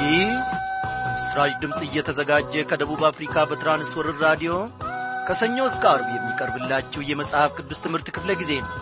ይህ በምስራች ድምፅ እየተዘጋጀ ከደቡብ አፍሪካ በትራንስወርር ራዲዮ ከሰኞ እስከ አርብ የሚቀርብላችሁ የመጽሐፍ ቅዱስ ትምህርት ክፍለ ጊዜ ነው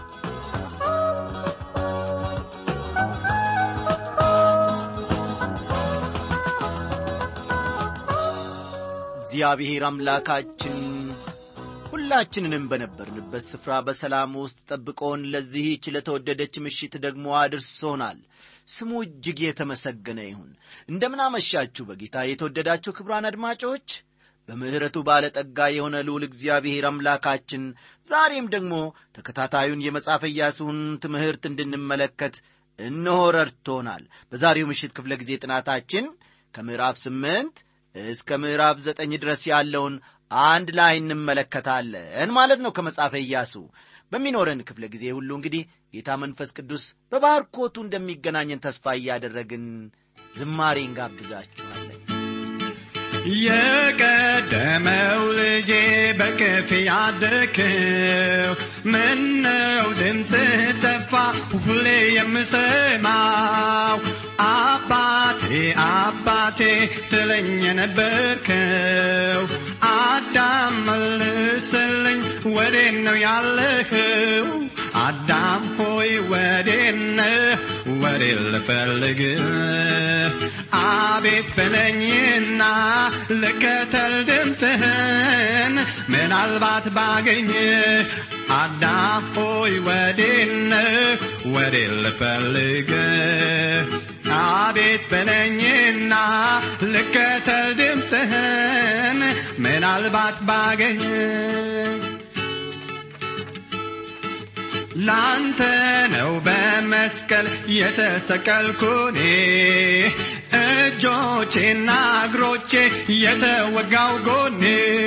እግዚአብሔር አምላካችን ሁላችንንም በነበርንበት ስፍራ በሰላም ውስጥ ጠብቆን ለዚህች ለተወደደች ምሽት ደግሞ አድርሶናል ስሙ እጅግ የተመሰገነ ይሁን እንደምናመሻችሁ በጌታ የተወደዳችሁ ክብራን አድማጮች በምሕረቱ ባለጠጋ የሆነ ልዑል እግዚአብሔር አምላካችን ዛሬም ደግሞ ተከታታዩን የመጽሐፈ ኢያሱን ትምህርት እንድንመለከት እነሆ ረድቶናል በዛሬው ምሽት ክፍለ ጊዜ ጥናታችን ከምዕራፍ ስምንት እስከ ምዕራፍ ዘጠኝ ድረስ ያለውን አንድ ላይ እንመለከታለን ማለት ነው ከመጽሐፈ ኢያሱ በሚኖረን ክፍለ ጊዜ ሁሉ እንግዲህ ጌታ መንፈስ ቅዱስ በባርኮቱ እንደሚገናኘን ተስፋ እያደረግን ዝማሬ እንጋብዛችኋለን የቀደመው ልጄ በክፍ ያደግከው ምነው ድምፅህ ጠፋ ሁሌ የምሰማው አባቴ አባቴ ትለኝ የነበርከው አዳም መልስልኝ ወዴት ነው ያለኸው አዳም ሆይ ወዴት ነህ ወዴት ልፈልግህ አቤት በለኝና ልከተል ድምፅህን ምናልባት ባገኝ አዳም ሆይ ወዴት ነህ ወዴት ልፈልግ አቤት በለኝና ልከተል ድምፅህን ምናልባት ባገኝ ላንተ ነው በመስቀል የተሰቀልኩኔ እጆቼና እግሮቼ የተወጋው ጎኔ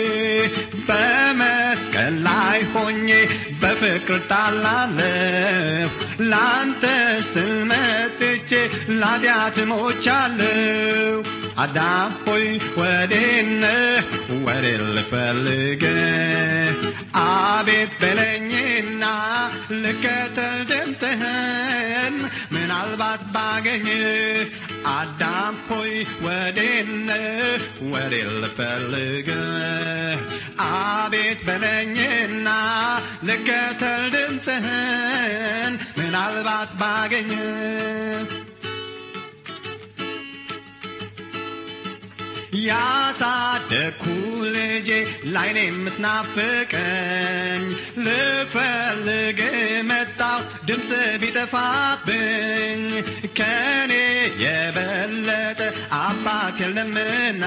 በመስቀል ላይ ሆኜ በፍቅር ጣላለሁ ላንተ ስል መጥቼ ላጢአት ሞቻለሁ አዳም ሆይ ወዴት ነህ ወዴት ልፈልግህ አቤት በለኝና ልከተል ድምፅህን ምናልባት ባገኝህ አዳም ሆይ ወዴት ነህ ወዴት ልፈልግህ አቤት በለኝና ልከተል ድምፅህን ምናልባት ባገኝህ ያሳደግኩ ልጄ ላይኔ የምትናፍቀኝ ልፈልግ መጣው ድምፅ ቢጠፋብኝ ከኔ የበለጠ አባት የለምና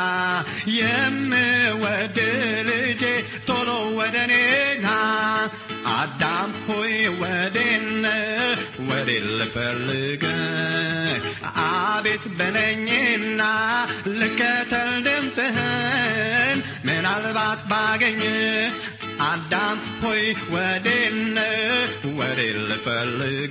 የምወድ ልጄ ቶሎ ወደ እኔና አዳም ሆይ ወዴነ ወዴ ልፈልግ አቤት በለኝና ልከተል ድምፅህን ምናልባት ባገኝ አዳም ሆይ ወዴነ ወዴ ልፈልግ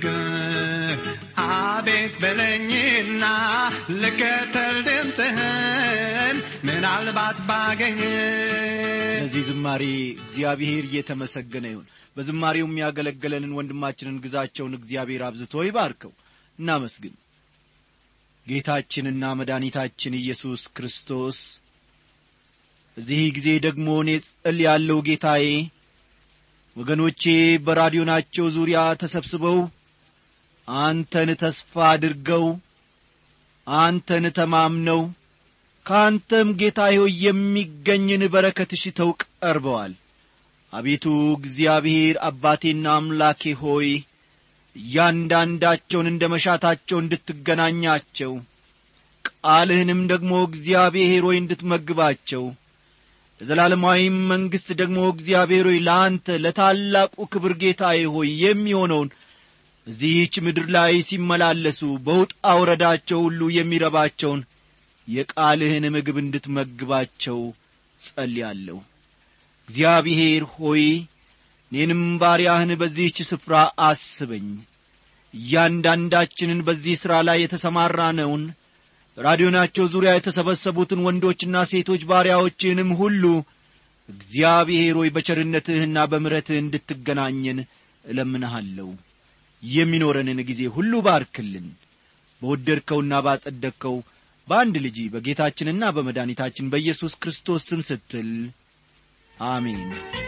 አቤት በለኝና ልከተል ድምፅህን ምናልባት ባገኝ ስለዚህ ዝማሬ እግዚአብሔር እየተመሰገነ ይሁን በዝማሬው የሚያገለግለንን ወንድማችንን ግዛቸውን እግዚአብሔር አብዝቶ ይባርከው እናመስግን ጌታችንና መድኃኒታችን ኢየሱስ ክርስቶስ እዚህ ጊዜ ደግሞ እኔ ጸል ያለው ጌታዬ ወገኖቼ በራዲዮናቸው ዙሪያ ተሰብስበው አንተን ተስፋ አድርገው አንተን ተማምነው ከአንተም ጌታ ሆይ የሚገኝን በረከት ሽተው ቀርበዋል አቤቱ እግዚአብሔር አባቴና አምላኬ ሆይ እያንዳንዳቸውን እንደ መሻታቸው እንድትገናኛቸው ቃልህንም ደግሞ እግዚአብሔር ሆይ እንድትመግባቸው ለዘላለማዊም መንግሥት ደግሞ እግዚአብሔር ሆይ ለአንተ ለታላቁ ክብር ጌታዬ ሆይ የሚሆነውን እዚህች ምድር ላይ ሲመላለሱ በውጣ ውረዳቸው ሁሉ የሚረባቸውን የቃልህን ምግብ እንድትመግባቸው ጸልያለሁ እግዚአብሔር ሆይ እኔንም ባሪያህን በዚህች ስፍራ አስበኝ እያንዳንዳችንን በዚህ ሥራ ላይ የተሰማራነውን ራዲዮናቸው ዙሪያ የተሰበሰቡትን ወንዶችና ሴቶች ባሪያዎችህንም ሁሉ እግዚአብሔር ሆይ በቸርነትህና በምረትህ እንድትገናኘን እለምንሃለሁ የሚኖረንን ጊዜ ሁሉ ባርክልን በወደድከውና ባጸደቅከው በአንድ ልጅ በጌታችንና በመድኃኒታችን በኢየሱስ ክርስቶስ ስም ስትል አሜን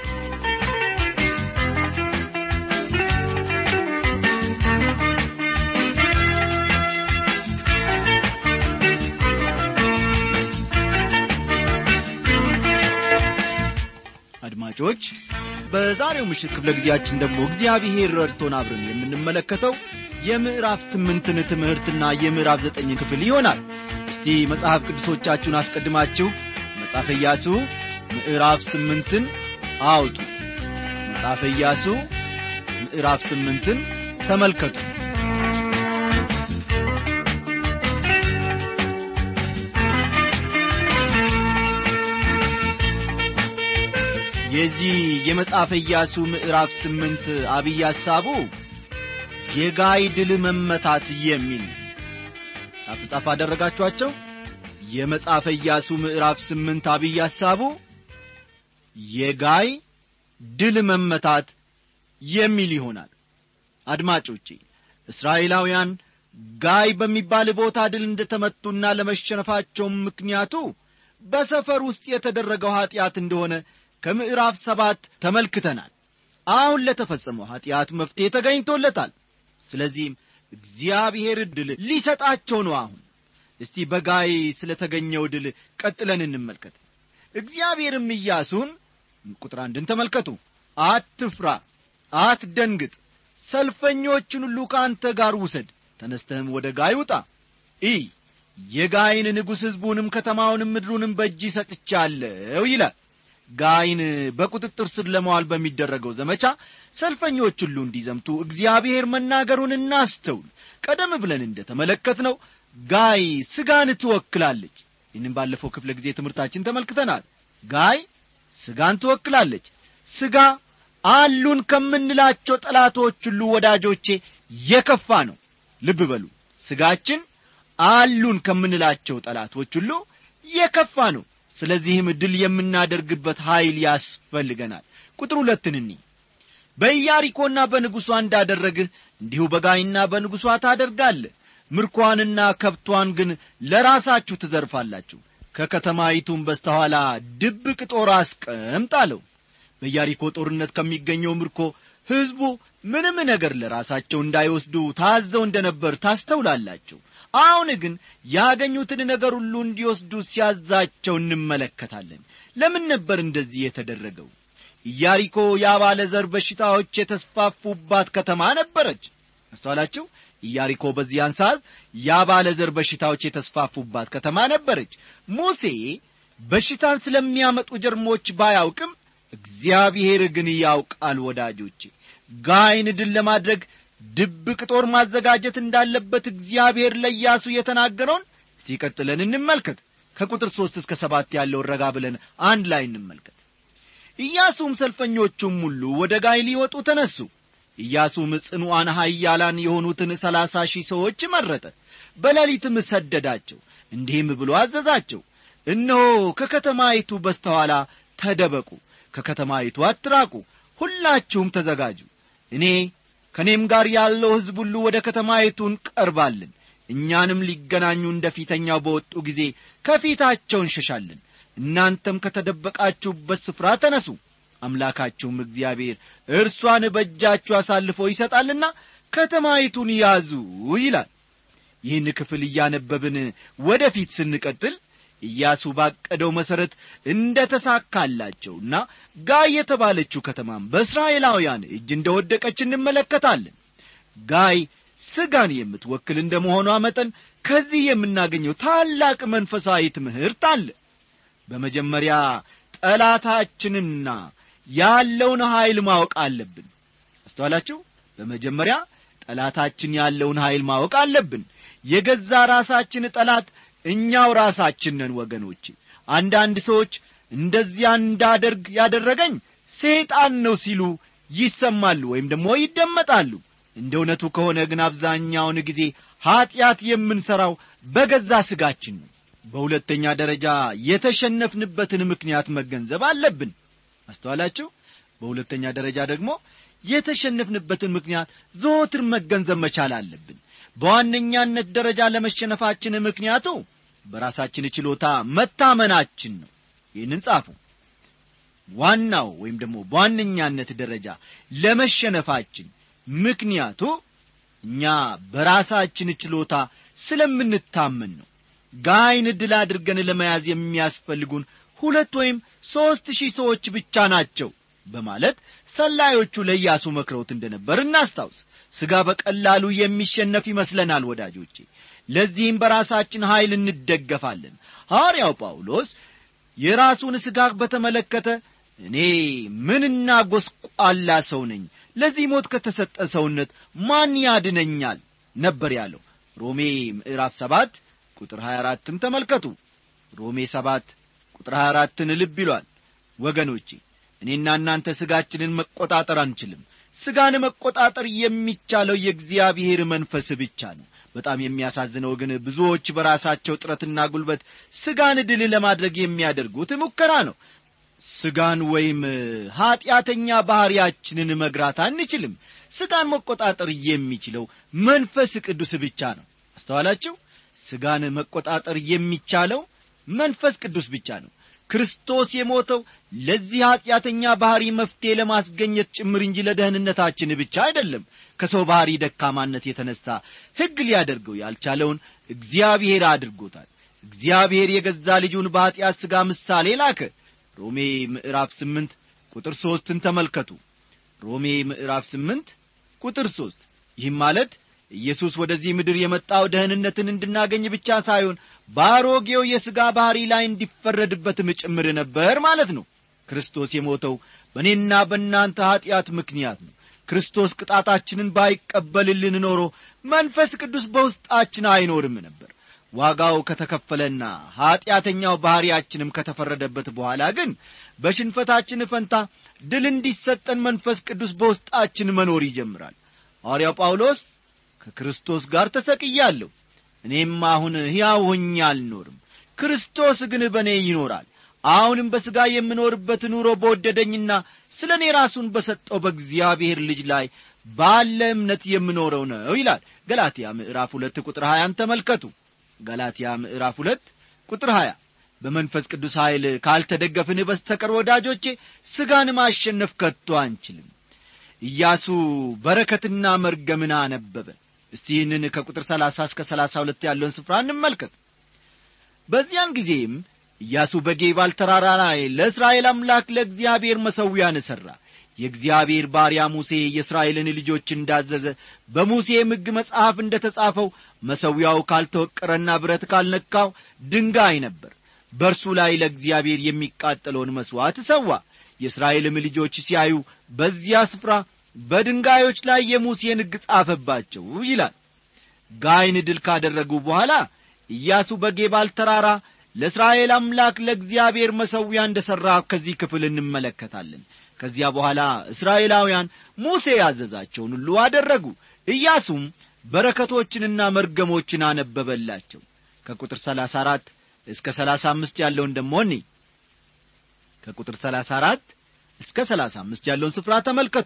አድማጮች በዛሬው ምሽት ክፍለ ጊዜያችን ደግሞ እግዚአብሔር ረድቶን አብረን የምንመለከተው የምዕራፍ ስምንትን ትምህርትና የምዕራፍ ዘጠኝን ክፍል ይሆናል እስቲ መጽሐፍ ቅዱሶቻችሁን አስቀድማችሁ መጽሐፈ ኢያሱ ምዕራፍ ስምንትን አውጡ መጽሐፈ ኢያሱ ምዕራፍ ስምንትን ተመልከቱ የዚህ የመጽሐፈ ኢያሱ ምዕራፍ ስምንት አብይ ሐሳቡ የጋይ ድል መመታት የሚል ጻፍ ጻፍ አደረጋችኋቸው የመጽሐፈ ኢያሱ ምዕራፍ ስምንት አብይ ሐሳቡ የጋይ ድል መመታት የሚል ይሆናል አድማጮቼ እስራኤላውያን ጋይ በሚባል ቦታ ድል እንደተመቱና ለመሸነፋቸውም ምክንያቱ በሰፈር ውስጥ የተደረገው ኀጢአት እንደሆነ ከምዕራፍ ሰባት ተመልክተናል አሁን ለተፈጸመው ኀጢአት መፍትሔ ተገኝቶለታል ስለዚህም እግዚአብሔር ድል ሊሰጣቸው ነው አሁን እስቲ በጋይ ስለ ተገኘው ድል ቀጥለን እንመልከት እግዚአብሔርም ኢያሱን ቁጥር አንድን ተመልከቱ አትፍራ አትደንግጥ ሰልፈኞችን ሁሉ ከአንተ ጋር ውሰድ ተነስተህም ወደ ጋይ ውጣ ኢ የጋይን ንጉሥ ሕዝቡንም ከተማውንም ምድሩንም በእጅ ሰጥቻለሁ ይላል ጋይን በቁጥጥር ስር ለመዋል በሚደረገው ዘመቻ ሰልፈኞች ሁሉ እንዲዘምቱ እግዚአብሔር መናገሩን እናስተውል ቀደም ብለን እንደ ተመለከትነው ጋይ ስጋን ትወክላለች ይህንም ባለፈው ክፍለ ጊዜ ትምህርታችን ተመልክተናል ጋይ ስጋን ትወክላለች ስጋ አሉን ከምንላቸው ጠላቶች ሁሉ ወዳጆቼ የከፋ ነው ልብ በሉ ስጋችን አሉን ከምንላቸው ጠላቶች ሁሉ የከፋ ነው ስለዚህም ድል የምናደርግበት ኀይል ያስፈልገናል ቁጥር ሁለትን እኒ በኢያሪኮና በንጉሷ እንዳደረግህ እንዲሁ በጋይና በንጉሷ ታደርጋለህ ምርኳንና ከብቷን ግን ለራሳችሁ ትዘርፋላችሁ ከከተማይቱም በስተኋላ ድብቅ ጦር አስቀምጥ አለው በኢያሪኮ ጦርነት ከሚገኘው ምርኮ ሕዝቡ ምንም ነገር ለራሳቸው እንዳይወስዱ ታዘው እንደ ነበር ታስተውላላችሁ አሁን ግን ያገኙትን ነገር ሁሉ እንዲወስዱ ሲያዛቸው እንመለከታለን ለምን ነበር እንደዚህ የተደረገው ኢያሪኮ የአባለ ዘር በሽታዎች የተስፋፉባት ከተማ ነበረች አስተዋላችሁ ኢያሪኮ በዚያን ሰዓት የአባለ ዘር በሽታዎች የተስፋፉባት ከተማ ነበረች ሙሴ በሽታን ስለሚያመጡ ጀርሞች ባያውቅም እግዚአብሔር ግን ያውቃል ወዳጆቼ ጋይን ድል ለማድረግ ድብቅ ጦር ማዘጋጀት እንዳለበት እግዚአብሔር ለኢያሱ የተናገረውን ሲቀጥለን እንመልከት ከቁጥር ሦስት እስከ ሰባት ያለውን ረጋ ብለን አንድ ላይ እንመልከት ኢያሱም ሰልፈኞቹም ሁሉ ወደ ጋይ ሊወጡ ተነሱ ኢያሱም ጽኑዓን ኃያላን የሆኑትን ሰላሳ ሺህ ሰዎች መረጠ በሌሊትም ሰደዳቸው እንዲህም ብሎ አዘዛቸው እነሆ ከከተማይቱ በስተኋላ ተደበቁ ከከተማይቱ አትራቁ ሁላችሁም ተዘጋጁ እኔ ከእኔም ጋር ያለው ሕዝብ ሁሉ ወደ ከተማይቱ እንቀርባለን እኛንም ሊገናኙ እንደ ፊተኛው በወጡ ጊዜ ከፊታቸው እንሸሻለን እናንተም ከተደበቃችሁበት ስፍራ ተነሱ አምላካችሁም እግዚአብሔር እርሷን በእጃችሁ አሳልፎ ይሰጣልና ከተማይቱን ያዙ ይላል ይህን ክፍል እያነበብን ወደ ፊት ስንቀጥል ኢያሱ ባቀደው መሠረት እንደ ተሳካላቸውና ጋይ የተባለችው ከተማም በእስራኤላውያን እጅ እንደ ወደቀች እንመለከታለን ጋይ ስጋን የምትወክል እንደ መሆኗ መጠን ከዚህ የምናገኘው ታላቅ መንፈሳዊ ትምህርት አለ በመጀመሪያ ጠላታችንና ያለውን ኀይል ማወቅ አለብን አስተዋላችሁ በመጀመሪያ ጠላታችን ያለውን ኀይል ማወቅ አለብን የገዛ ራሳችን ጠላት እኛው ራሳችን ነን ወገኖቼ አንዳንድ ሰዎች እንደዚያ እንዳደርግ ያደረገኝ ሰይጣን ነው ሲሉ ይሰማሉ ወይም ደግሞ ይደመጣሉ እንደ እውነቱ ከሆነ ግን አብዛኛውን ጊዜ ኀጢአት የምንሠራው በገዛ ሥጋችን ነው በሁለተኛ ደረጃ የተሸነፍንበትን ምክንያት መገንዘብ አለብን አስተዋላችሁ በሁለተኛ ደረጃ ደግሞ የተሸነፍንበትን ምክንያት ዘወትር መገንዘብ መቻል አለብን በዋነኛነት ደረጃ ለመሸነፋችን ምክንያቱ በራሳችን ችሎታ መታመናችን ነው ይህንን ጻፉ ዋናው ወይም ደግሞ በዋነኛነት ደረጃ ለመሸነፋችን ምክንያቱ እኛ በራሳችን ችሎታ ስለምንታመን ነው ጋይን ድል አድርገን ለመያዝ የሚያስፈልጉን ሁለት ወይም ሦስት ሺህ ሰዎች ብቻ ናቸው በማለት ሰላዮቹ ለኢያሱ መክረውት እንደነበር እናስታውስ ሥጋ በቀላሉ የሚሸነፍ ይመስለናል ወዳጆቼ ለዚህም በራሳችን ኀይል እንደገፋለን ሐዋርያው ጳውሎስ የራሱን ሥጋ በተመለከተ እኔ ምንና ጐስቋላ ሰው ነኝ ለዚህ ሞት ከተሰጠ ሰውነት ማን ያድነኛል ነበር ያለው ሮሜ ምዕራፍ ሰባት ቁጥር 24ን ተመልከቱ ሮሜ ሰባት ቁጥር 24ን ልብ ይሏል ወገኖቼ እኔና እናንተ ሥጋችንን መቆጣጠር አንችልም ሥጋን መቆጣጠር የሚቻለው የእግዚአብሔር መንፈስ ብቻ ነው በጣም የሚያሳዝነው ግን ብዙዎች በራሳቸው ጥረትና ጉልበት ሥጋን ድል ለማድረግ የሚያደርጉት ሙከራ ነው ሥጋን ወይም ኀጢአተኛ ባሕርያችንን መግራት አንችልም ሥጋን መቆጣጠር የሚችለው መንፈስ ቅዱስ ብቻ ነው አስተዋላችሁ ሥጋን መቆጣጠር የሚቻለው መንፈስ ቅዱስ ብቻ ነው ክርስቶስ የሞተው ለዚህ ኀጢአተኛ ባሕሪ መፍትሔ ለማስገኘት ጭምር እንጂ ለደህንነታችን ብቻ አይደለም ከሰው ባሕሪ ደካማነት የተነሣ ሕግ ሊያደርገው ያልቻለውን እግዚአብሔር አድርጎታል እግዚአብሔር የገዛ ልጁን በኀጢአት ሥጋ ምሳሌ ላከ ሮሜ ምዕራፍ ስምንት ቁጥር ሦስትን ተመልከቱ ሮሜ ምዕራፍ ስምንት ቁጥር ሦስት ይህም ማለት ኢየሱስ ወደዚህ ምድር የመጣው ደህንነትን እንድናገኝ ብቻ ሳይሆን በአሮጌው የሥጋ ባሕሪ ላይ እንዲፈረድበትም ጭምር ነበር ማለት ነው ክርስቶስ የሞተው በእኔና በእናንተ ኀጢአት ምክንያት ነው ክርስቶስ ቅጣታችንን ባይቀበልልን ኖሮ መንፈስ ቅዱስ በውስጣችን አይኖርም ነበር ዋጋው ከተከፈለና ኀጢአተኛው ባሕርያችንም ከተፈረደበት በኋላ ግን በሽንፈታችን ፈንታ ድል እንዲሰጠን መንፈስ ቅዱስ በውስጣችን መኖር ይጀምራል ሐዋርያው ጳውሎስ ከክርስቶስ ጋር ተሰቅያለሁ እኔም አሁን ሕያው ሆኜ አልኖርም ክርስቶስ ግን በእኔ ይኖራል አሁንም በሥጋ የምኖርበት ኑሮ በወደደኝና ስለ እኔ ራሱን በሰጠው በእግዚአብሔር ልጅ ላይ ባለ እምነት የምኖረው ነው ይላል ገላትያ ምዕራፍ ሁለት ቁጥር ሀያን ተመልከቱ ገላትያ ምዕራፍ ሁለት ቁጥር ሀያ በመንፈስ ቅዱስ ኀይል ካልተደገፍን በስተቀር ወዳጆቼ ሥጋን ማሸነፍ ከቶ አንችልም ኢያሱ በረከትና መርገምን አነበበ እስቲ ይህንን ከቁጥር ሰላሳ እስከ ሰላሳ ሁለት ያለውን ስፍራ እንመልከት በዚያን ጊዜም ኢያሱ በጌባል ተራራ ላይ ለእስራኤል አምላክ ለእግዚአብሔር መሠዊያን ሠራ የእግዚአብሔር ባሪያ ሙሴ የእስራኤልን ልጆች እንዳዘዘ በሙሴም ሕግ መጽሐፍ እንደ ተጻፈው መሠዊያው ካልተወቀረና ብረት ካልነካው ድንጋይ ነበር በእርሱ ላይ ለእግዚአብሔር የሚቃጠለውን መሥዋዕት ሰዋ የእስራኤልም ልጆች ሲያዩ በዚያ ስፍራ በድንጋዮች ላይ የሙሴን ሕግ ጻፈባቸው ይላል ጋይን ድል ካደረጉ በኋላ ኢያሱ በጌባል ተራራ ለእስራኤል አምላክ ለእግዚአብሔር መሠዊያ እንደ ሠራ ከዚህ ክፍል እንመለከታለን ከዚያ በኋላ እስራኤላውያን ሙሴ ያዘዛቸውን ሁሉ አደረጉ ኢያሱም በረከቶችንና መርገሞችን አነበበላቸው ከቁጥር ሰላሳ አራት እስከ ሰላሳ አምስት ያለውን ደሞ እኔ ከቁጥር ሰላሳ አራት እስከ ሰላሳ አምስት ያለውን ስፍራ ተመልከቱ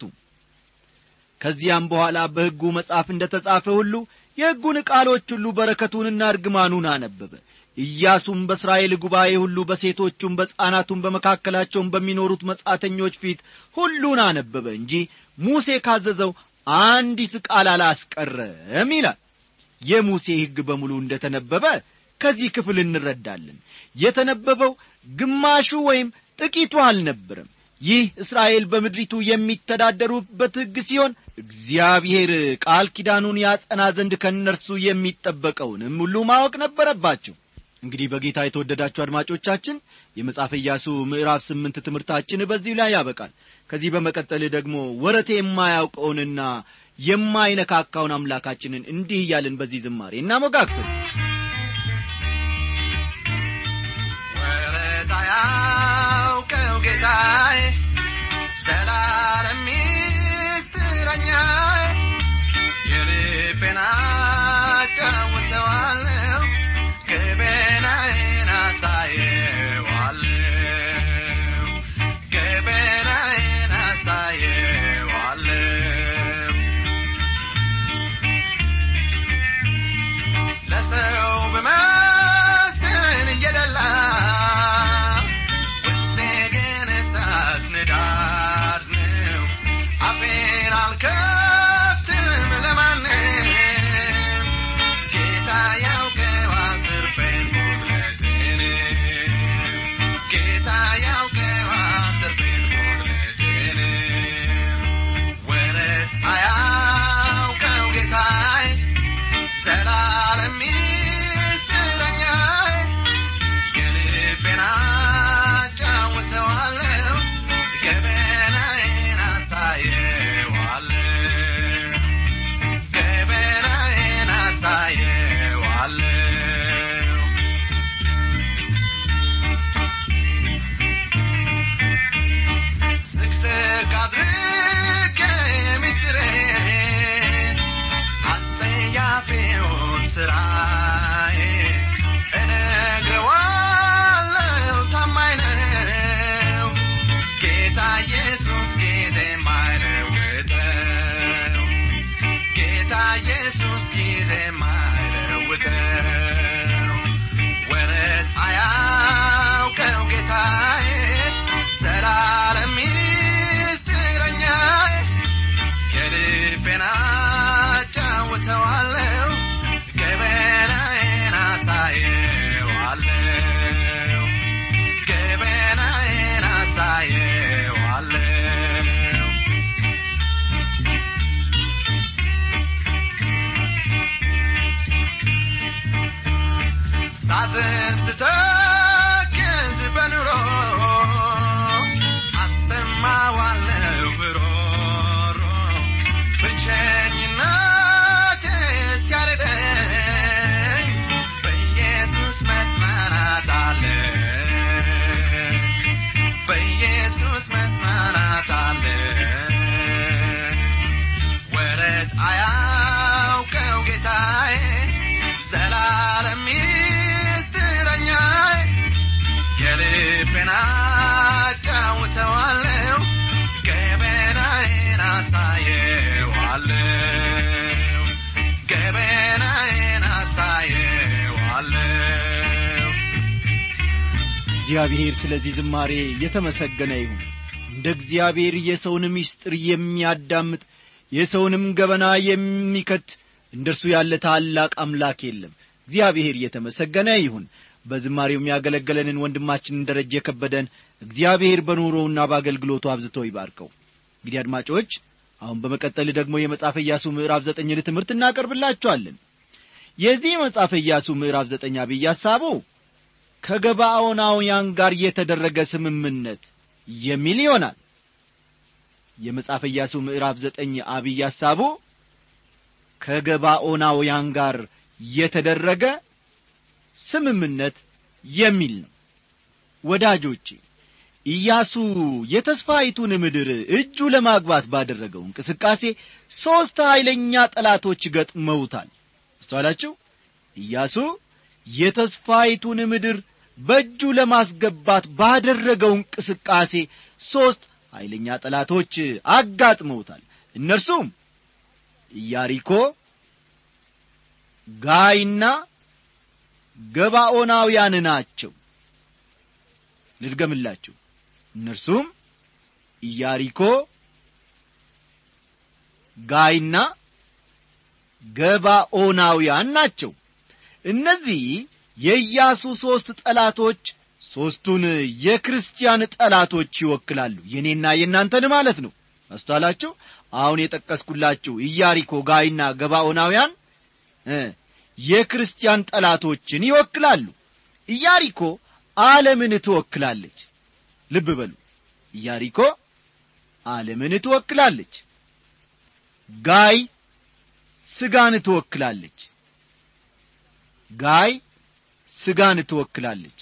ከዚያም በኋላ በሕጉ መጽሐፍ እንደ ተጻፈ ሁሉ የሕጉን ቃሎች ሁሉ በረከቱንና እርግማኑን አነበበ ኢያሱም በእስራኤል ጉባኤ ሁሉ በሴቶቹም በሕፃናቱም በመካከላቸውም በሚኖሩት መጻተኞች ፊት ሁሉን አነበበ እንጂ ሙሴ ካዘዘው አንዲት ቃል አላስቀረም ይላል የሙሴ ሕግ በሙሉ እንደ ተነበበ ከዚህ ክፍል እንረዳለን የተነበበው ግማሹ ወይም ጥቂቱ አልነበረም ይህ እስራኤል በምድሪቱ የሚተዳደሩበት ሕግ ሲሆን እግዚአብሔር ቃል ኪዳኑን ያጸና ዘንድ ከእነርሱ የሚጠበቀውንም ሁሉ ማወቅ ነበረባቸው እንግዲህ በጌታ የተወደዳችሁ አድማጮቻችን የመጽሐፈ ኢያሱ ምዕራፍ ስምንት ትምህርታችን በዚሁ ላይ ያበቃል ከዚህ በመቀጠል ደግሞ ወረቴ የማያውቀውንና የማይነካካውን አምላካችንን እንዲህ እያልን በዚህ ዝማሬ እናሞጋግስም ወረት አያውቀው ጌታዬ ዘላለም ሚስጥረኛዬ የልቤን አጫውተዋለሁ ገበናዬን አሳየዋለሁ ገበናዬን አሳየዋለሁ ለሰው በመስል ሳዝን ስተክዝ በኑሮ አሰማዋለሁ ሮሮ ብቸኝነት ሲያርደኝ በኢየሱስ መጽናናት አለ በኢየሱስ መጽናናት አለ ወረት አያውቀው ጌታዬ ዘላለም ሚስጥረኛዬ የልቤን አጫውተዋለሁ ገበናዬን አሳየዋለሁ ገበናዬን አሳየዋለሁ እግዚአብሔር ስለዚህ ዝማሬ የተመሰገነ ይሁን እንደ እግዚአብሔር የሰውን ምስጢር የሚያዳምጥ የሰውንም ገበና የሚከት እንደ እርሱ ያለ ታላቅ አምላክ የለም እግዚአብሔር የተመሰገነ ይሁን በዝማሬው የሚያገለገለንን ወንድማችንን ደረጀ የከበደን እግዚአብሔር በኑሮውና በአገልግሎቱ አብዝቶ ይባርከው እንግዲህ አድማጮች አሁን በመቀጠል ደግሞ የመጽሐፈ ኢያሱ ምዕራፍ ዘጠኝን ትምህርት እናቀርብላችኋለን የዚህ የመጽሐፈ ኢያሱ ምዕራፍ ዘጠኝ አብይ ሐሳቡ ከገባዖናውያን ጋር የተደረገ ስምምነት የሚል ይሆናል የመጽሐፈ ኢያሱ ምዕራፍ ዘጠኝ አብይ ሐሳቡ ከገባዖናውያን ጋር የተደረገ ስምምነት የሚል ነው ወዳጆቼ ኢያሱ የተስፋይቱን ምድር እጁ ለማግባት ባደረገው እንቅስቃሴ ሦስት ኀይለኛ ጠላቶች ገጥመውታል አስተዋላችሁ ኢያሱ የተስፋይቱን ምድር በእጁ ለማስገባት ባደረገው እንቅስቃሴ ሦስት ኀይለኛ ጠላቶች አጋጥመውታል እነርሱም ኢያሪኮ ጋይና ገባዖናውያን ናቸው ልድገምላችሁ እነርሱም ኢያሪኮ ጋይና ገባዖናውያን ናቸው እነዚህ የኢያሱ ሦስት ጠላቶች ሦስቱን የክርስቲያን ጠላቶች ይወክላሉ የእኔና የእናንተን ማለት ነው አስተዋላችሁ አሁን የጠቀስኩላችሁ ኢያሪኮ ጋይና ገባዖናውያን እ የክርስቲያን ጠላቶችን ይወክላሉ ኢያሪኮ ዓለምን ትወክላለች ልብ በሉ ኢያሪኮ ዓለምን ትወክላለች ጋይ ስጋን ትወክላለች ጋይ ስጋን ትወክላለች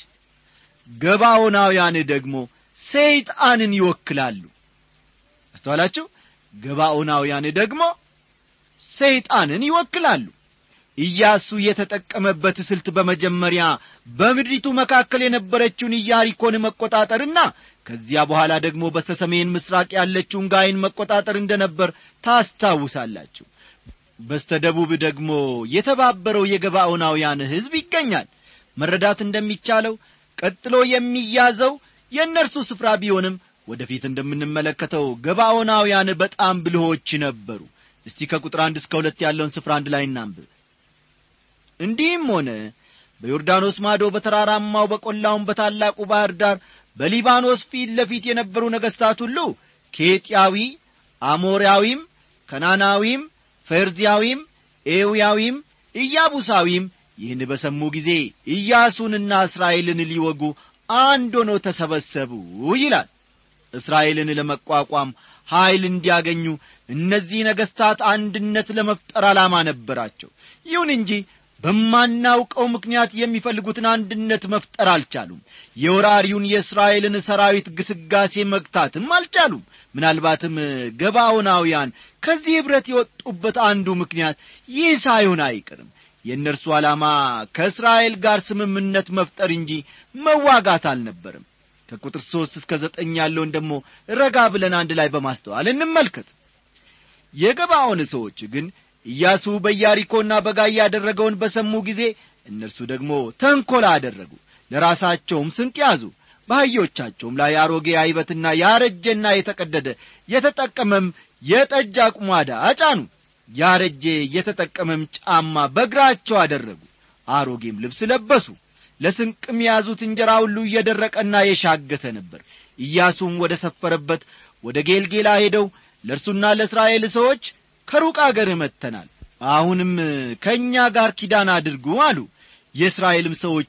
ገባዖናውያን ደግሞ ሰይጣንን ይወክላሉ አስተዋላችሁ ገባዖናውያን ደግሞ ሰይጣንን ይወክላሉ ኢያሱ የተጠቀመበት ስልት በመጀመሪያ በምድሪቱ መካከል የነበረችውን ኢያሪኮን መቆጣጠርና ከዚያ በኋላ ደግሞ በስተ ሰሜን ምስራቅ ያለችውን ጋይን መቆጣጠር እንደ ነበር ታስታውሳላችሁ በስተ ደቡብ ደግሞ የተባበረው የገባዖናውያን ሕዝብ ይገኛል መረዳት እንደሚቻለው ቀጥሎ የሚያዘው የእነርሱ ስፍራ ቢሆንም ወደፊት እንደምንመለከተው ገባዖናውያን በጣም ብልሆች ነበሩ እስቲ ከቁጥር አንድ እስከ ሁለት ያለውን ስፍራ አንድ ላይ እናንብብ እንዲህም ሆነ በዮርዳኖስ ማዶ በተራራማው በቈላውም በታላቁ ባሕር ዳር በሊባኖስ ፊት ለፊት የነበሩ ነገሥታት ሁሉ ኬጢያዊ አሞራዊም ከናናዊም ፈርዚያዊም ኤውያዊም ኢያቡሳዊም ይህን በሰሙ ጊዜ ኢያሱንና እስራኤልን ሊወጉ አንድ ሆነው ተሰበሰቡ ይላል እስራኤልን ለመቋቋም ኀይል እንዲያገኙ እነዚህ ነገሥታት አንድነት ለመፍጠር ዓላማ ነበራቸው ይሁን እንጂ በማናውቀው ምክንያት የሚፈልጉትን አንድነት መፍጠር አልቻሉም የወራሪውን የእስራኤልን ሰራዊት ግስጋሴ መግታትም አልቻሉም ምናልባትም ገባዖናውያን ከዚህ ኅብረት የወጡበት አንዱ ምክንያት ይህ ሳይሆን አይቀርም የእነርሱ ዓላማ ከእስራኤል ጋር ስምምነት መፍጠር እንጂ መዋጋት አልነበርም ከቁጥር ሦስት እስከ ዘጠኝ ያለውን ደግሞ ረጋ ብለን አንድ ላይ በማስተዋል እንመልከት የገባዖን ሰዎች ግን ኢያሱ በኢያሪኮና በጋይ ያደረገውን በሰሙ ጊዜ እነርሱ ደግሞ ተንኰላ አደረጉ ለራሳቸውም ስንቅ ያዙ በአህዮቻቸውም ላይ አሮጌ አይበትና ያረጀና የተቀደደ የተጠቀመም የጠጅ አቁማዳ አጫኑ ያረጀ የተጠቀመም ጫማ በእግራቸው አደረጉ አሮጌም ልብስ ለበሱ ለስንቅም የያዙት እንጀራ ሁሉ እየደረቀና የሻገተ ነበር ኢያሱም ወደ ሰፈረበት ወደ ጌልጌላ ሄደው ለእርሱና ለእስራኤል ሰዎች ከሩቅ አገር መጥተናል አሁንም ከእኛ ጋር ኪዳን አድርጉ አሉ የእስራኤልም ሰዎች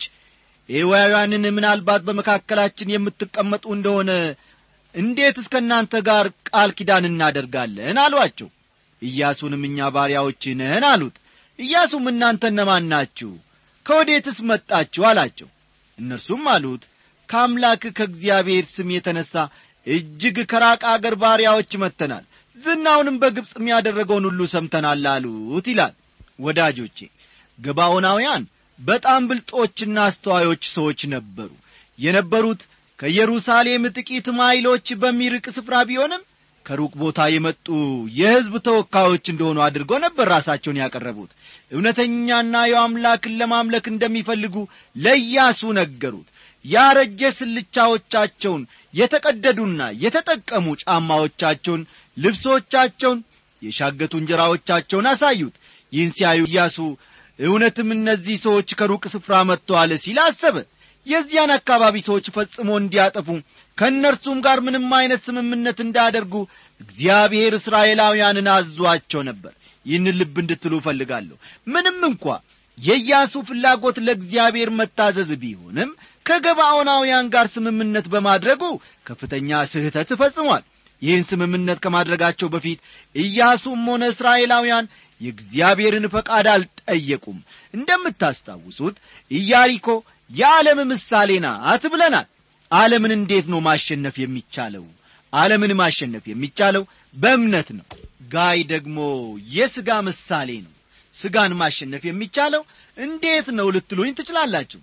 ኤዋውያንን ምናልባት በመካከላችን የምትቀመጡ እንደሆነ እንዴት እስከ እናንተ ጋር ቃል ኪዳን እናደርጋለን አሏቸው ኢያሱንም እኛ ባሪያዎች ነን አሉት ኢያሱም እናንተ እነማን ናችሁ ከወዴትስ መጣችሁ አላቸው እነርሱም አሉት ከአምላክ ከእግዚአብሔር ስም የተነሣ እጅግ ከራቀ አገር ባሪያዎች መጥተናል ዝናውንም በግብፅ የሚያደረገውን ሁሉ ሰምተናል አሉት ይላል ወዳጆቼ ገባዖናውያን በጣም ብልጦችና አስተዋዮች ሰዎች ነበሩ የነበሩት ከኢየሩሳሌም ጥቂት ማይሎች በሚርቅ ስፍራ ቢሆንም ከሩቅ ቦታ የመጡ የሕዝብ ተወካዮች እንደሆኑ አድርገው ነበር ራሳቸውን ያቀረቡት እውነተኛና የአምላክን ለማምለክ እንደሚፈልጉ ለኢያሱ ነገሩት ያረጀ ስልቻዎቻቸውን የተቀደዱና የተጠቀሙ ጫማዎቻቸውን ልብሶቻቸውን የሻገቱ እንጀራዎቻቸውን አሳዩት ይህን ሲያዩ ኢያሱ እውነትም እነዚህ ሰዎች ከሩቅ ስፍራ መጥተዋል ሲል አሰበ የዚያን አካባቢ ሰዎች ፈጽሞ እንዲያጠፉ ከእነርሱም ጋር ምንም አይነት ስምምነት እንዳያደርጉ እግዚአብሔር እስራኤላውያንን አዟቸው ነበር ይህን ልብ እንድትሉ እፈልጋለሁ ምንም እንኳ የኢያሱ ፍላጎት ለእግዚአብሔር መታዘዝ ቢሆንም ከገባዖናውያን ጋር ስምምነት በማድረጉ ከፍተኛ ስህተት ፈጽሟል ይህን ስምምነት ከማድረጋቸው በፊት ኢያሱም ሆነ እስራኤላውያን የእግዚአብሔርን ፈቃድ አልጠየቁም እንደምታስታውሱት ኢያሪኮ የዓለም ምሳሌ ናት ብለናል ዓለምን እንዴት ነው ማሸነፍ የሚቻለው ዓለምን ማሸነፍ የሚቻለው በእምነት ነው ጋይ ደግሞ የሥጋ ምሳሌ ነው ሥጋን ማሸነፍ የሚቻለው እንዴት ነው ልትሉኝ ትችላላችሁ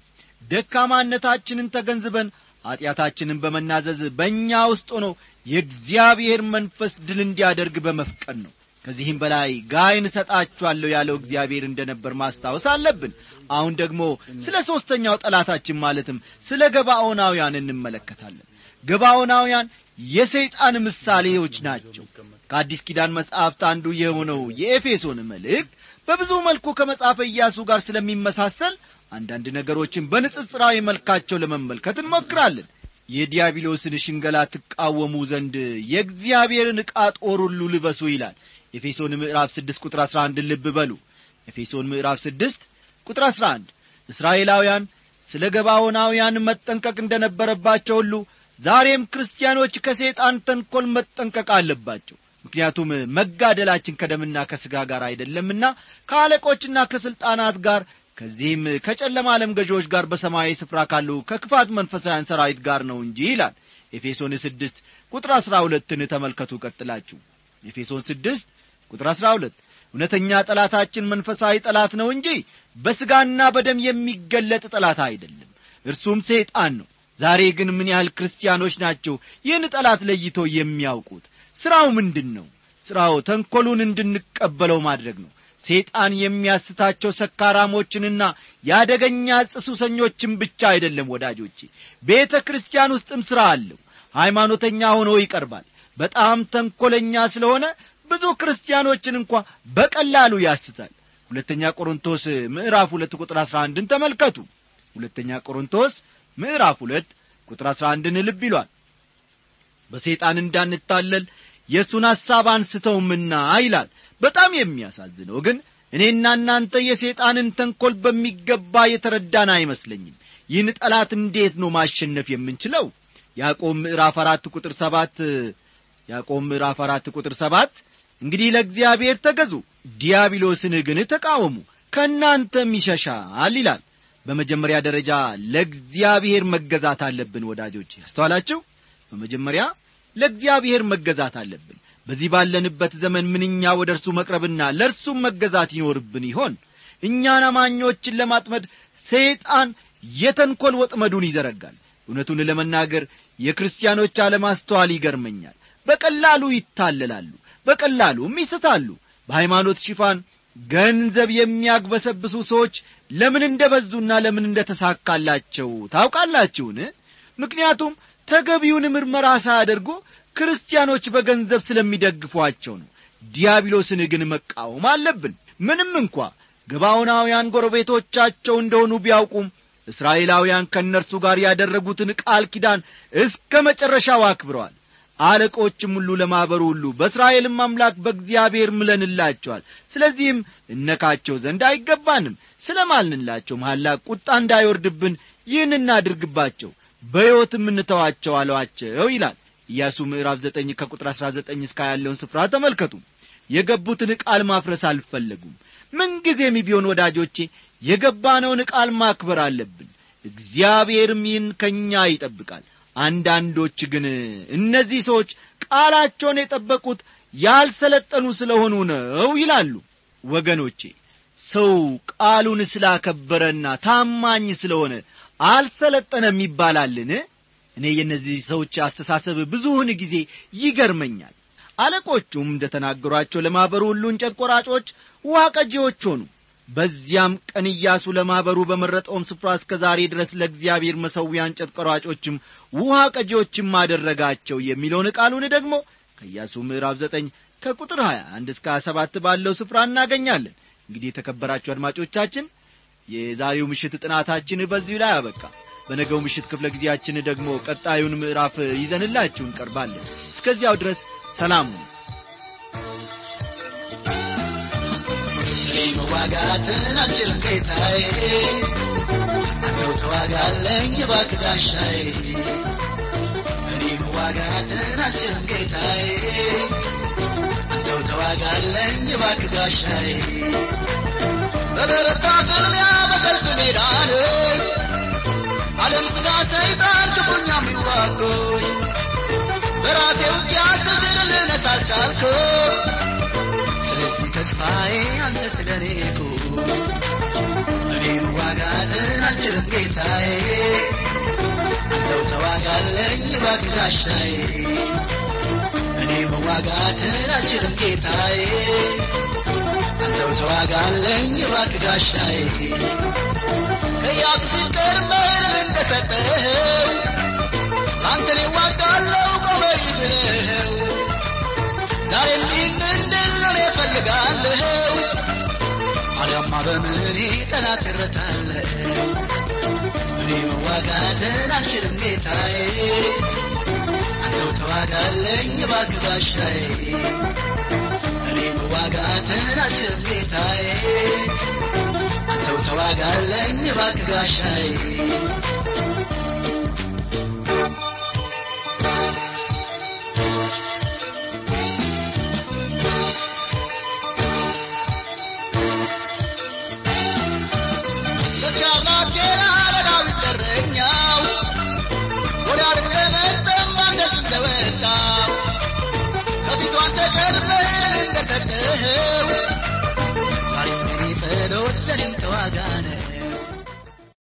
ደካማነታችንን ተገንዝበን ኀጢአታችንን በመናዘዝ በእኛ ውስጥ ሆኖ የእግዚአብሔር መንፈስ ድል እንዲያደርግ በመፍቀድ ነው ከዚህም በላይ ጋይን እሰጣችኋለሁ ያለው እግዚአብሔር እንደ ነበር ማስታወስ አለብን አሁን ደግሞ ስለ ሦስተኛው ጠላታችን ማለትም ስለ ገባዖናውያን እንመለከታለን ገባዖናውያን የሰይጣን ምሳሌዎች ናቸው ከአዲስ ኪዳን መጽሐፍት አንዱ የሆነው የኤፌሶን መልእክት በብዙ መልኩ ከመጽሐፈ ኢያሱ ጋር ስለሚመሳሰል አንዳንድ ነገሮችን በንጽጽራዊ መልካቸው ለመመልከት እንሞክራለን የዲያብሎስን ሽንገላ ትቃወሙ ዘንድ የእግዚአብሔርን ዕቃ ጦር ሁሉ ልበሱ ይላል ኤፌሶን ምዕራፍ ስድስት ቁጥር አሥራ አንድን ልብ በሉ ኤፌሶን ምዕራፍ ስድስት ቁጥር አሥራ አንድ እስራኤላውያን ስለ ገባዖናውያን መጠንቀቅ እንደ ነበረባቸው ሁሉ ዛሬም ክርስቲያኖች ከሰይጣን ተንኰል መጠንቀቅ አለባቸው ምክንያቱም መጋደላችን ከደምና ከሥጋ ጋር አይደለምና ከአለቆችና ከሥልጣናት ጋር ከዚህም ከጨለማ ዓለም ገዢዎች ጋር በሰማያዊ ስፍራ ካሉ ከክፋት መንፈሳውያን ሰራዊት ጋር ነው እንጂ ይላል ኤፌሶን ስድስት ቁጥር አሥራ ሁለትን ተመልከቱ ቀጥላችሁ ኤፌሶን ስድስት ቁጥር አሥራ ሁለት እውነተኛ ጠላታችን መንፈሳዊ ጠላት ነው እንጂ በሥጋና በደም የሚገለጥ ጠላት አይደለም እርሱም ሰይጣን ነው ዛሬ ግን ምን ያህል ክርስቲያኖች ናቸው ይህን ጠላት ለይቶ የሚያውቁት ሥራው ምንድን ነው ሥራው ተንኰሉን እንድንቀበለው ማድረግ ነው ሰይጣን የሚያስታቸው ሰካራሞችንና የአደገኛ ዕፅ ሱሰኞችን ብቻ አይደለም ወዳጆቼ ቤተ ክርስቲያን ውስጥም ሥራ አለው ሃይማኖተኛ ሆኖ ይቀርባል በጣም ተንኰለኛ ስለሆነ ብዙ ክርስቲያኖችን እንኳ በቀላሉ ያስታል ሁለተኛ ቆሮንቶስ ምዕራፍ ሁለት ቁጥር አሥራ አንድን ተመልከቱ ሁለተኛ ቆሮንቶስ ምዕራፍ ሁለት ቁጥር አሥራ አንድን ልብ ይሏል በሰይጣን እንዳንታለል የእሱን ሐሳብ አንስተውምና ይላል በጣም የሚያሳዝነው ግን እኔና እናንተ የሰይጣንን ተንኰል በሚገባ የተረዳን አይመስለኝም ይህን ጠላት እንዴት ነው ማሸነፍ የምንችለው ያዕቆብ ምዕራፍ አራት ቁጥር ሰባት ያዕቆብ ምዕራፍ አራት ቁጥር ሰባት እንግዲህ ለእግዚአብሔር ተገዙ ዲያብሎስን ግን ተቃወሙ ከእናንተም ይሸሻል ይላል በመጀመሪያ ደረጃ ለእግዚአብሔር መገዛት አለብን ወዳጆች ያስተዋላችሁ በመጀመሪያ ለእግዚአብሔር መገዛት አለብን በዚህ ባለንበት ዘመን ምንኛ ወደ እርሱ መቅረብና ለእርሱም መገዛት ይኖርብን ይሆን እኛን አማኞችን ለማጥመድ ሰይጣን የተንኰል ወጥመዱን ይዘረጋል እውነቱን ለመናገር የክርስቲያኖች አለማስተዋል ይገርመኛል በቀላሉ ይታለላሉ በቀላሉም ይስታሉ በሃይማኖት ሽፋን ገንዘብ የሚያግበሰብሱ ሰዎች ለምን እንደ በዙና ለምን እንደ ተሳካላቸው ታውቃላችሁን ምክንያቱም ተገቢውን ምርመራ ሳያደርጉ ክርስቲያኖች በገንዘብ ስለሚደግፏቸው ነው ዲያብሎስን ግን መቃወም አለብን ምንም እንኳ ገባዖናውያን ጎረቤቶቻቸው እንደሆኑ ቢያውቁም እስራኤላውያን ከእነርሱ ጋር ያደረጉትን ቃል ኪዳን እስከ መጨረሻው አክብረዋል አለቆችም ሁሉ ለማኅበሩ ሁሉ በእስራኤልም አምላክ በእግዚአብሔር ምለንላቸዋል ስለዚህም እነካቸው ዘንድ አይገባንም ስለ ማልንላቸው መሐላ ቁጣ እንዳይወርድብን ይህን እናድርግባቸው በሕይወትም እንተዋቸው አለዋቸው ይላል ኢያሱ ምዕራፍ ዘጠኝ ከቁጥር አሥራ ዘጠኝ እስከ ያለውን ስፍራ ተመልከቱ የገቡትን ቃል ማፍረስ አልፈለጉም ምንጊዜም ቢሆን ወዳጆቼ የገባነውን ቃል ማክበር አለብን እግዚአብሔርም ይህን ከእኛ ይጠብቃል አንዳንዶች ግን እነዚህ ሰዎች ቃላቸውን የጠበቁት ያልሰለጠኑ ስለሆኑ ነው ይላሉ ወገኖቼ ሰው ቃሉን ስላከበረና ታማኝ ስለሆነ አልሰለጠነም ይባላልን እኔ የእነዚህ ሰዎች አስተሳሰብ ብዙውን ጊዜ ይገርመኛል አለቆቹም እንደ ተናገሯቸው ለማኅበሩ ሁሉ እንጨት ቆራጮች ውሃ ቀጂዎች ሆኑ በዚያም ቀን ኢያሱ ለማኅበሩ በመረጠውም ስፍራ እስከ ዛሬ ድረስ ለእግዚአብሔር መሠዊያ እንጨት ቆራጮችም ውሃ ቀጂዎችም አደረጋቸው የሚለውን ቃሉን ደግሞ ከኢያሱ ምዕራፍ ዘጠኝ ከቁጥር 21 እስከ 27 ባለው ስፍራ እናገኛለን እንግዲህ የተከበራችሁ አድማጮቻችን የዛሬው ምሽት ጥናታችን በዚሁ ላይ አበቃ በነገው ምሽት ክፍለ ጊዜያችን ደግሞ ቀጣዩን ምዕራፍ ይዘንላችሁ እንቀርባለን እስከዚያው ድረስ ሰላም ሁኑ እኔ መዋጋትን አልችልም ጌታዬ አንተው ተዋጋለኝ እባክህ ጋሻዬ እኔ መዋጋትን አልችልም ጌታዬ አንተው ተዋጋለኝ እባክህ ጋሻዬ በበረታ ፍልሚያ በሰልፍ ሜዳ ላይ ዓለም ሥጋ ሰይጣን ክፉኛ የሚዋጎኝ በራሴ ውጊያ ስድል ልነሳ አልቻልኩም ስለዚህ ተስፋዬ አንተ ስለኔ እኔ መዋጋትን አልችልም ጌታዬ አንተው ተዋጋለኝ እባክህ ጋሻዬ እኔ መዋጋትን አልችልም ጌታዬ አንተው ተዋጋለኝ እባክህ ጋሻዬ ከኢያሱ ፊት ቀድመህ እንደሰጠኸው አንተ እኔ እዋጋለሁ ቆመህ ብለኸው ዛሬም ይህን እንድል እኔ እፈልጋለሁ አሊያማ በምኔ ጠላት እረታለሁ እኔ መዋጋትን አልችልም ጌታዬ አንተው ተዋጋለኝ እባክህ ጋሻዬ እኔ መዋጋትን አልችልም ጌታዬ አንተው ተዋጋለኝ እባክህ ጋሻዬ